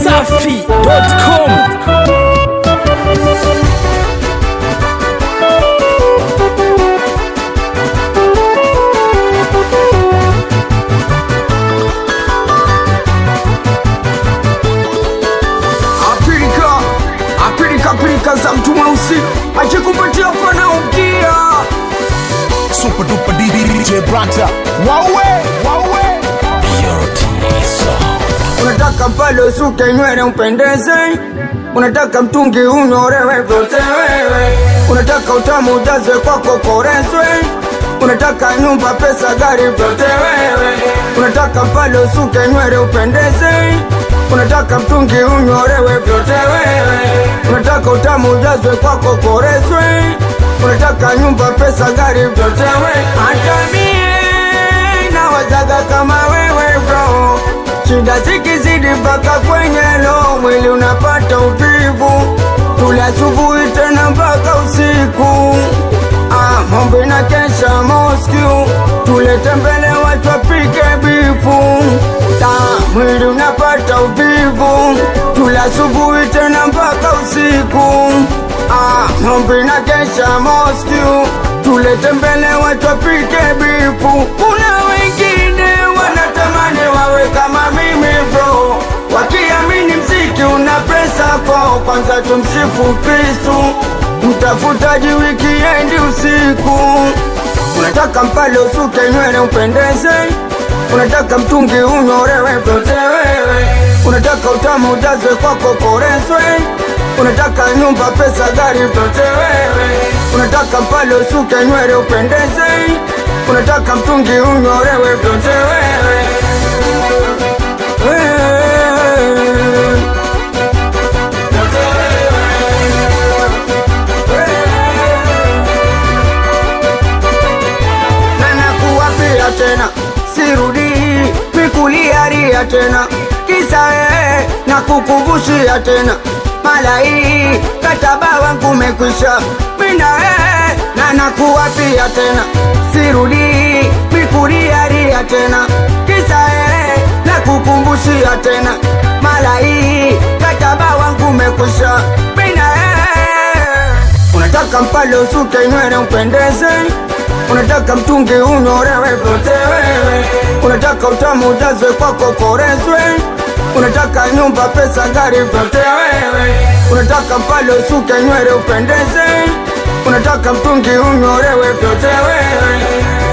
dachimsafi.com Apilika, apilika pilika za mtu mweusi akikupatia pana ukia Super duper DJ Branta. Wawe, wawe. unataka pale usuke nywele upendeze unataka mtungi unyorewe vyote wewe unataka utamu ujazwe kwako korezwe unataka nyumba pesa gari vyote wewe unataka pale usuke nywele upendeze unataka mtungi unyorewe vyote wewe unataka utamu ujazwe kwako korezwe unataka nyumba pesa gari vyote wewe hata mie nawazaga kama wewe bro shida zikizidi mpaka kwenye lo mwili unapata uvivu tule asubuhi tena mpaka usiku ah, mambo na kesha Moscow tulete mbele watu wapike bifu ta mwili unapata uvivu tule asubuhi tena mpaka usiku ah, mambo na kesha Moscow tulete mbele watu wapike bifu kuna wengine wanatamani wawe kama mimi bro wakiamini mziki una pesa kwao kwanza tumsifu kristu mtafutaji wikiendi usiku unataka mpale usuke nywele upendeze unataka mtungi unyorewe vyote wewe unataka utamu ujazwe kwako korezwe unataka nyumba pesa gari vyote wewe unataka mpale usuke nywele upendeze unataka mtungi unyorewe vyote wewe Wewe. na nakuwapia tena sirudi mikuliaria tena kisa ee na kukumbushia tena mala hii kataba wangu umekwisha mina ee na nakuwapia tena sirudi mikuliaria tena kisa ee na kukumbushia tena mala hii kataba wangu umekwisha mina ee unataka mpale usuke nywele upendeze unataka mtungi unyorewe vyote wewe unataka utamu ujazwe kwako korezwe unataka nyumba pesa gari vyote wewe unataka mpale usuke nywele upendeze unataka mtungi unyorewe vyote wewe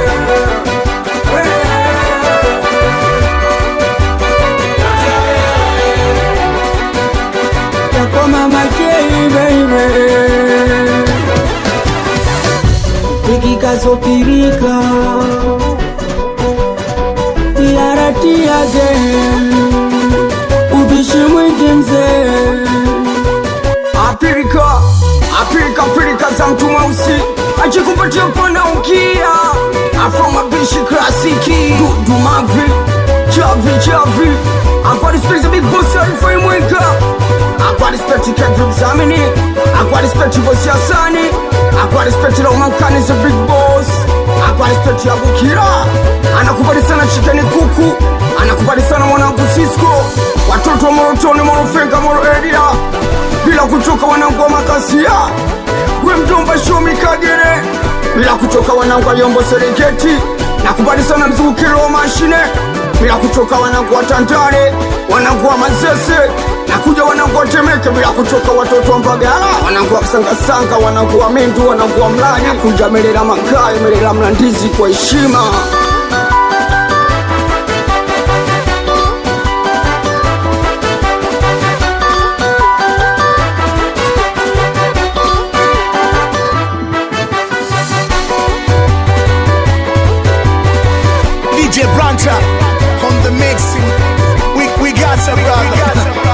yako mama K, baby ikikasopirika yaratiage ubishi mwingi mzee apirika apirika pirika za mtu mweusi achikupatia pana ukia afro mabishi klasiki dumavi chavi chavi akwadisipeti big boss alifai mweka akwadisipeti kedribzamini akwadisipeti bosi asani akwadisipeti laumankani za big boss akwadisipeti abukira anakubali sana chikeni kuku anakubali sana mwanangu sisko watoto wa morotoni morofenga moro area bila kuchoka wanangu wa makasia we mjomba shomi kagere bila kuchoka wanangu wa yombo serengeti nakubali sana mzungukiro wa mashine bila kuchoka wanangu wa tandale wanangu wa mazese nakuja wanangu wa temeke bila kuchoka watoto wa mbagala wanangu wa kusangasanga wanangu wa mindu wanangu wa mlani nakuja melela mangayo melela mlandizi kwa heshima DJ Branta on the mixing. We, we got some brother.